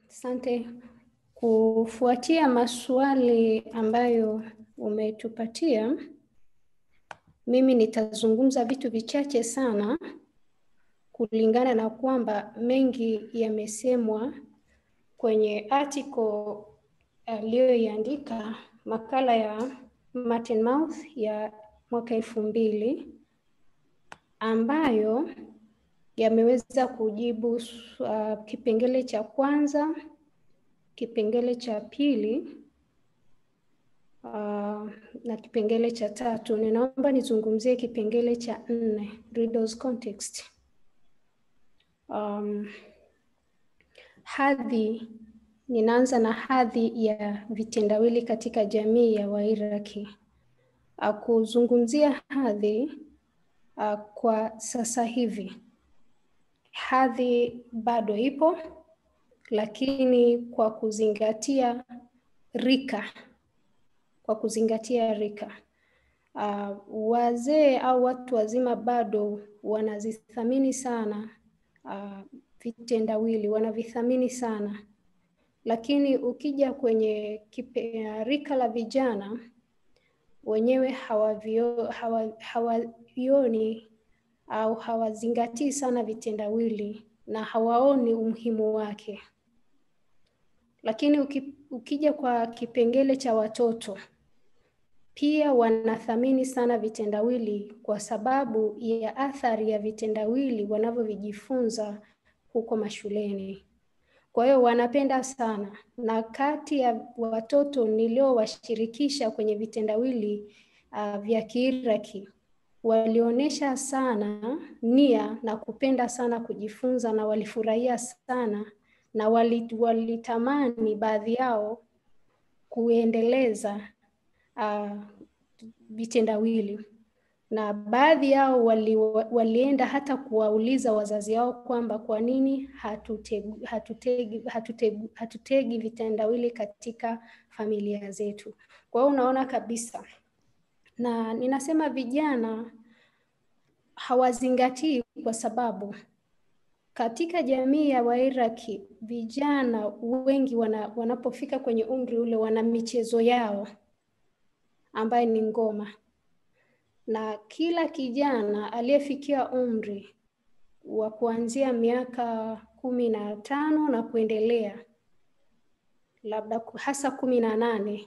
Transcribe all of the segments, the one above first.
Asante. Kufuatia maswali ambayo umetupatia, mimi nitazungumza vitu vichache sana kulingana na kwamba mengi yamesemwa kwenye article aliyoiandika makala ya Martin Mouth ya mwaka elfu mbili ambayo yameweza kujibu uh, kipengele cha kwanza, kipengele cha pili uh, na kipengele cha tatu. Ninaomba nizungumzie kipengele cha nne, readers context. Um, hadhi, ninaanza na hadhi ya vitendawili katika jamii ya Wairaki. Uh, kuzungumzia hadhi uh, kwa sasa hivi hadhi bado ipo, lakini kwa kuzingatia rika, kwa kuzingatia rika uh, wazee au watu wazima bado wanazithamini sana uh, vitendawili, wanavithamini sana, lakini ukija kwenye kipe, uh, rika la vijana wenyewe hawavio, hawa, hawavioni au hawazingatii sana vitendawili na hawaoni umuhimu wake. Lakini uki, ukija kwa kipengele cha watoto pia wanathamini sana vitendawili kwa sababu ya athari ya vitendawili wanavyovijifunza huko mashuleni. Kwa hiyo wanapenda sana, na kati ya watoto niliowashirikisha kwenye vitendawili uh, vya Kiiraki walionyesha sana nia na kupenda sana kujifunza na walifurahia sana na walitamani baadhi yao kuendeleza uh, vitendawili na baadhi yao wali, walienda hata kuwauliza wazazi wao kwamba kwa nini hatutegi, hatutegi, hatutegi, hatutegi vitendawili katika familia zetu. Kwa hiyo unaona kabisa na ninasema vijana hawazingatii kwa sababu katika jamii ya Wairaki vijana wengi wana, wanapofika kwenye umri ule wana michezo yao ambaye ni ngoma, na kila kijana aliyefikia umri wa kuanzia miaka kumi na tano na kuendelea, labda hasa kumi na nane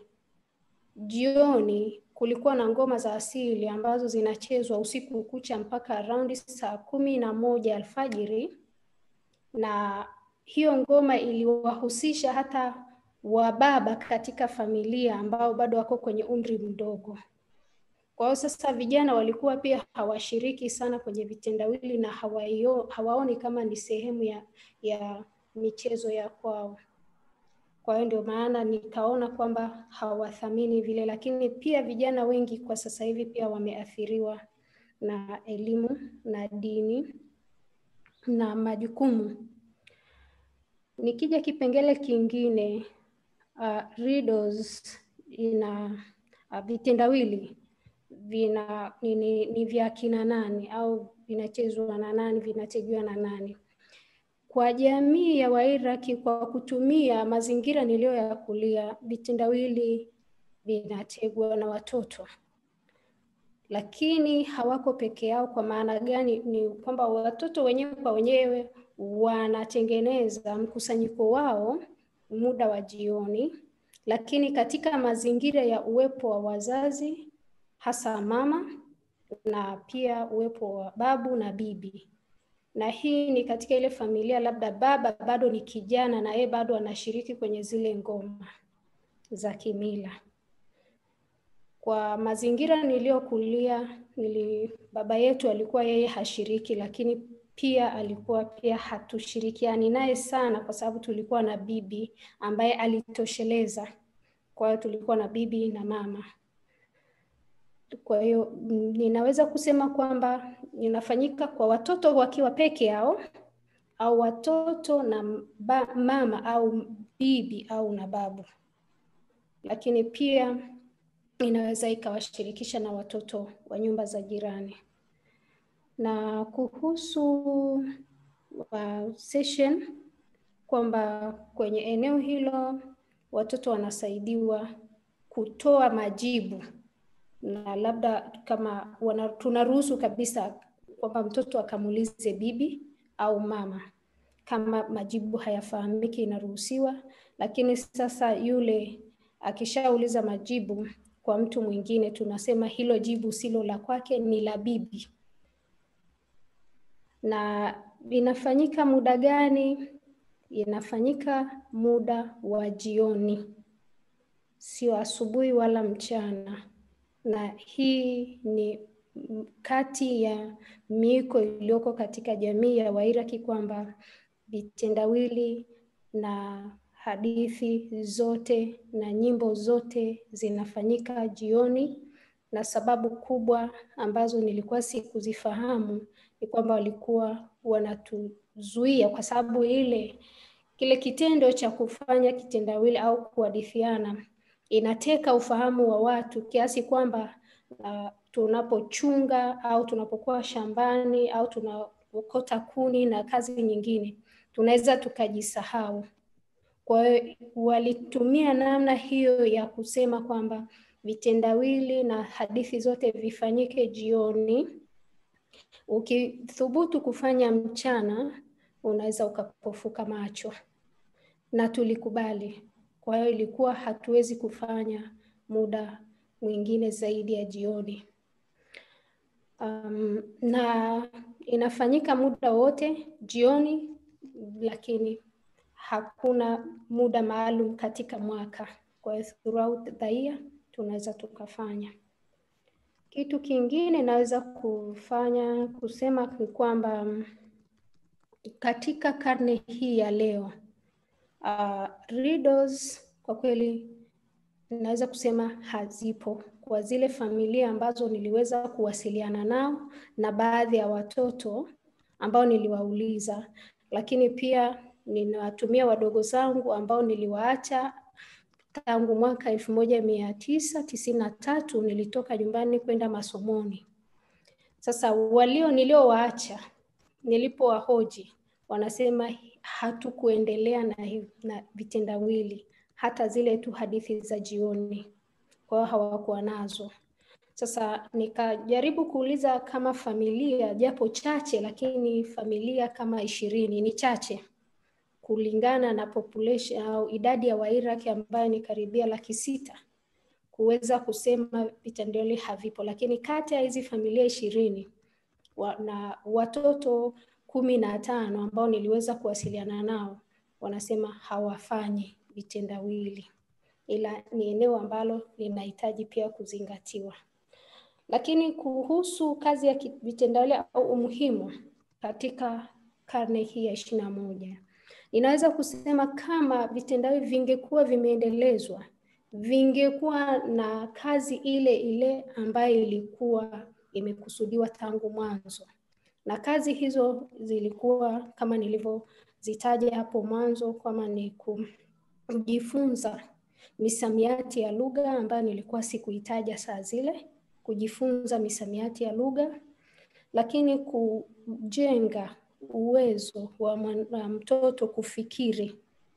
jioni kulikuwa na ngoma za asili ambazo zinachezwa usiku kucha mpaka around saa kumi na moja alfajiri, na hiyo ngoma iliwahusisha hata wababa katika familia ambao bado wako kwenye umri mdogo. Kwa hiyo sasa vijana walikuwa pia hawashiriki sana kwenye vitendawili na hawaio, hawaoni kama ni sehemu ya, ya michezo ya kwao. Kwa hiyo ndio maana nikaona kwamba hawathamini vile, lakini pia vijana wengi kwa sasa hivi pia wameathiriwa na elimu na dini na majukumu. Nikija kipengele kingine uh, riddles ina uh, vitendawili vina ni, ni, ni vya kina nani au vinachezwa na nani, vinategewa na nani? Kwa jamii ya Wairaki, kwa kutumia mazingira niliyoyakulia, vitendawili vinategwa na watoto, lakini hawako peke yao. Kwa maana gani? Ni kwamba watoto wenyewe kwa wenyewe wanatengeneza mkusanyiko wao muda wa jioni, lakini katika mazingira ya uwepo wa wazazi, hasa mama na pia uwepo wa babu na bibi na hii ni katika ile familia labda baba bado ni kijana na yeye bado anashiriki kwenye zile ngoma za kimila. Kwa mazingira niliyokulia, nili baba yetu alikuwa yeye hashiriki, lakini pia alikuwa pia hatushirikiani naye sana, kwa sababu tulikuwa na bibi ambaye alitosheleza. Kwa hiyo tulikuwa na bibi na mama. Kwa hiyo ninaweza kusema kwamba inafanyika kwa watoto wakiwa peke yao au watoto na ba, mama au bibi au na babu, lakini pia inaweza ikawashirikisha na watoto wa nyumba za jirani. Na kuhusu uh, session kwamba kwenye eneo hilo watoto wanasaidiwa kutoa majibu na labda kama wana, tunaruhusu kabisa kwamba mtoto akamuulize bibi au mama. Kama majibu hayafahamiki inaruhusiwa, lakini sasa yule akishauliza majibu kwa mtu mwingine, tunasema hilo jibu silo la kwake, ni la bibi. Na inafanyika muda gani? Inafanyika muda wa jioni, sio asubuhi wala mchana na hii ni kati ya miiko iliyoko katika jamii ya Wairaki kwamba vitendawili na hadithi zote na nyimbo zote zinafanyika jioni, na sababu kubwa ambazo nilikuwa sikuzifahamu ni kwamba walikuwa wanatuzuia kwa sababu ile kile kitendo cha kufanya kitendawili au kuhadithiana inateka ufahamu wa watu kiasi kwamba uh, tunapochunga au tunapokuwa shambani au tunaokota kuni na kazi nyingine tunaweza tukajisahau. Kwa hiyo walitumia namna hiyo ya kusema kwamba vitendawili na hadithi zote vifanyike jioni. Ukithubutu kufanya mchana, unaweza ukapofuka macho, na tulikubali. Kwa hiyo ilikuwa hatuwezi kufanya muda mwingine zaidi ya jioni. Um, na inafanyika muda wote jioni, lakini hakuna muda maalum katika mwaka. Kwa hiyo throughout the year tunaweza tukafanya. Kitu kingine naweza kufanya kusema ni kwamba katika karne hii ya leo uh, riddles kwa kweli naweza kusema hazipo kwa zile familia ambazo niliweza kuwasiliana nao na baadhi ya watoto ambao niliwauliza, lakini pia ninawatumia wadogo zangu ambao niliwaacha tangu mwaka elfu moja mia tisa tisini na tatu nilitoka nyumbani kwenda masomoni. Sasa walio niliowaacha nilipowahoji wanasema hatukuendelea na, na vitendawili hata zile tu hadithi za jioni, kwa hiyo hawakuwa nazo. Sasa nikajaribu kuuliza kama familia japo chache, lakini familia kama ishirini ni chache kulingana na population au idadi ya Wairaki ambayo ni karibia laki sita kuweza kusema vitendawili havipo, lakini kati ya hizi familia ishirini wa, na watoto kumi na tano ambao niliweza kuwasiliana nao wanasema hawafanyi vitendawili, ila ni eneo ambalo linahitaji pia kuzingatiwa. Lakini kuhusu kazi ya vitendawili au umuhimu katika karne hii ya ishirini na moja, ninaweza kusema kama vitendawili vingekuwa vimeendelezwa, vingekuwa na kazi ile ile ambayo ilikuwa imekusudiwa tangu mwanzo, na kazi hizo zilikuwa kama nilivyozitaja hapo mwanzo, kama ni kujifunza misamiati ya lugha ambayo nilikuwa sikuitaja saa zile, kujifunza misamiati ya lugha, lakini kujenga uwezo wa mtoto kufikiri,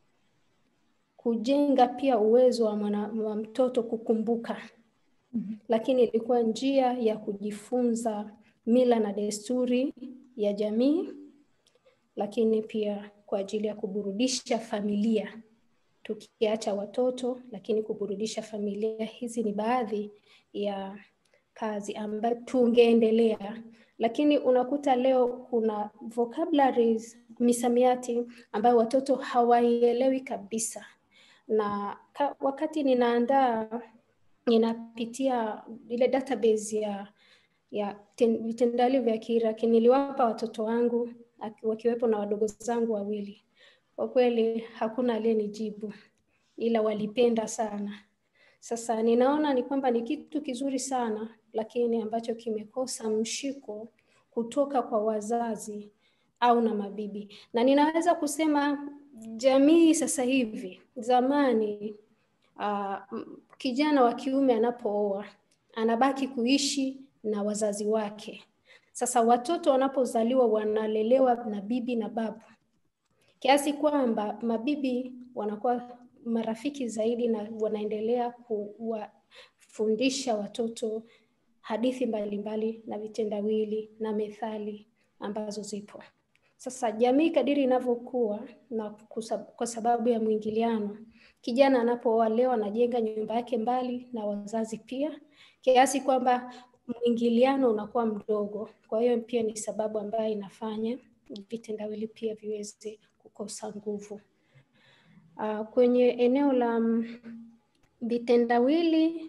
kujenga pia uwezo wa, mwana, wa mtoto kukumbuka. Mm-hmm. Lakini ilikuwa njia ya kujifunza mila na desturi ya jamii, lakini pia kwa ajili ya kuburudisha familia, tukiacha watoto, lakini kuburudisha familia. Hizi ni baadhi ya kazi ambayo tungeendelea, lakini unakuta leo kuna vocabularies, misamiati ambayo watoto hawaielewi kabisa, na ka, wakati ninaandaa ninapitia ile database ya ya vitendawili vya Kiiraki niliwapa watoto wangu wakiwepo na wadogo zangu wawili. Kwa kweli hakuna aliyenijibu, ila walipenda sana. Sasa ninaona ni kwamba ni kitu kizuri sana, lakini ambacho kimekosa mshiko kutoka kwa wazazi au na mabibi, na ninaweza kusema jamii sasa hivi, zamani uh, kijana wa kiume anapooa anabaki kuishi na wazazi wake. Sasa watoto wanapozaliwa wanalelewa na bibi na babu. kiasi kwamba mabibi wanakuwa marafiki zaidi na wanaendelea kuwafundisha watoto hadithi mbalimbali na vitendawili na methali ambazo zipo. Sasa jamii kadiri inavyokuwa na kusab, kwa sababu ya mwingiliano, kijana anapooa leo anajenga nyumba yake mbali na wazazi pia, kiasi kwamba mwingiliano unakuwa mdogo. Kwa hiyo pia ni sababu ambayo inafanya vitendawili pia viweze kukosa nguvu. Uh, kwenye eneo la vitendawili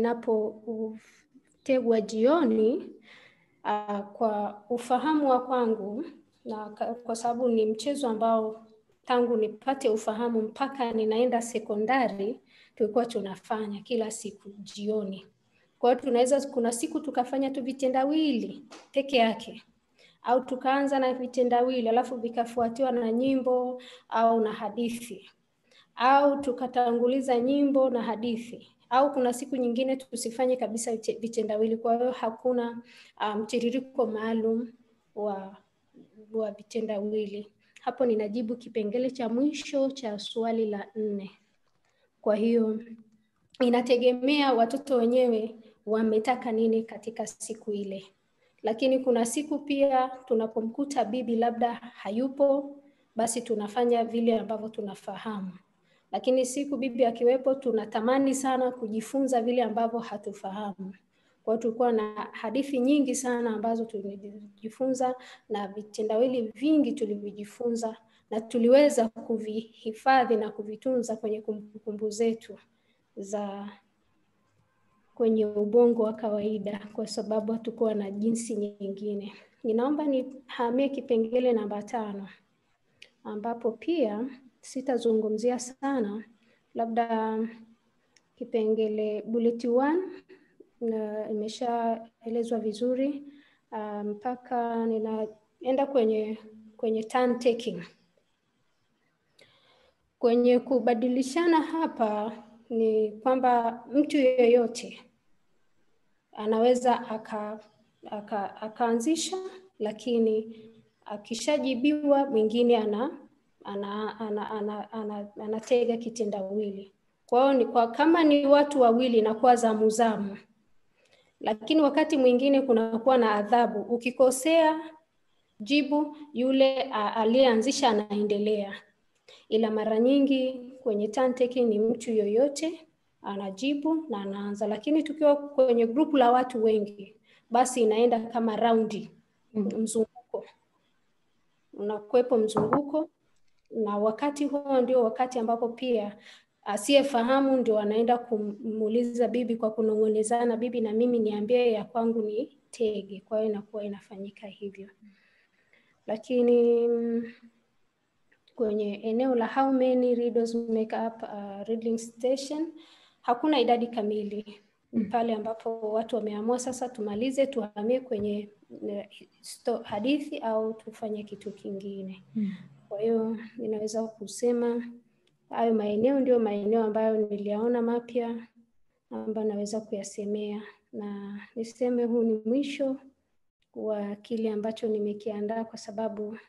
vinapotegwa jioni, uh, kwa ufahamu wa kwangu na kwa sababu ni mchezo ambao tangu nipate ufahamu mpaka ninaenda sekondari tulikuwa tunafanya kila siku jioni. Kwa hiyo tunaweza, kuna siku tukafanya tu vitendawili peke yake, au tukaanza na vitendawili alafu vikafuatiwa na nyimbo au na hadithi, au tukatanguliza nyimbo na hadithi, au kuna siku nyingine tusifanye kabisa vitendawili. Kwa hiyo hakuna mtiririko um, maalum wa wa vitendawili. Hapo ninajibu kipengele cha mwisho cha swali la nne. Kwa hiyo inategemea watoto wenyewe wametaka nini katika siku ile, lakini kuna siku pia tunapomkuta bibi labda hayupo, basi tunafanya vile ambavyo tunafahamu, lakini siku bibi akiwepo, tunatamani sana kujifunza vile ambavyo hatufahamu. Kwa hiyo tulikuwa na hadithi nyingi sana ambazo tulijifunza na vitendawili vingi tulivyojifunza na tuliweza kuvihifadhi na kuvitunza kwenye kumbukumbu zetu za kwenye ubongo wa kawaida, kwa sababu hatukuwa na jinsi nyingine. Ninaomba nihamie kipengele namba tano, ambapo pia sitazungumzia sana, labda kipengele bullet one na imeshaelezwa vizuri mpaka um, ninaenda kwenye kwenye turn taking. Kwenye kubadilishana hapa ni kwamba mtu yeyote anaweza aka, aka, akaanzisha, lakini akishajibiwa mwingine ana ana, ana, ana, ana, anatega kitendawili. Kwa hiyo ni kwa kama ni watu wawili inakuwa zamu zamu lakini wakati mwingine kunakuwa na adhabu. Ukikosea jibu, yule aliyeanzisha anaendelea, ila mara nyingi kwenye turn taking ni mtu yoyote anajibu na anaanza, lakini tukiwa kwenye grupu la watu wengi, basi inaenda kama raundi, mzunguko, unakuwepo mzunguko, na wakati huo ndio wakati ambapo pia asiyefahamu ndio anaenda kumuuliza bibi kwa kunong'onezana, bibi na mimi niambie ya kwangu ni tege. Kwa hiyo inakuwa inafanyika hivyo, lakini kwenye eneo la how many riddles make up a riddling station hakuna idadi kamili. Pale ambapo watu wameamua sasa tumalize, tuhamie kwenye hadithi au tufanye kitu kingine. Kwa hiyo ninaweza kusema hayo maeneo ndio maeneo ambayo niliyaona mapya ambayo naweza kuyasemea, na niseme huu ni mwisho wa kile ambacho nimekiandaa, kwa sababu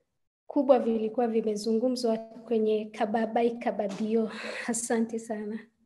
kubwa vilikuwa vimezungumzwa kwenye kababai kababio. Asante sana.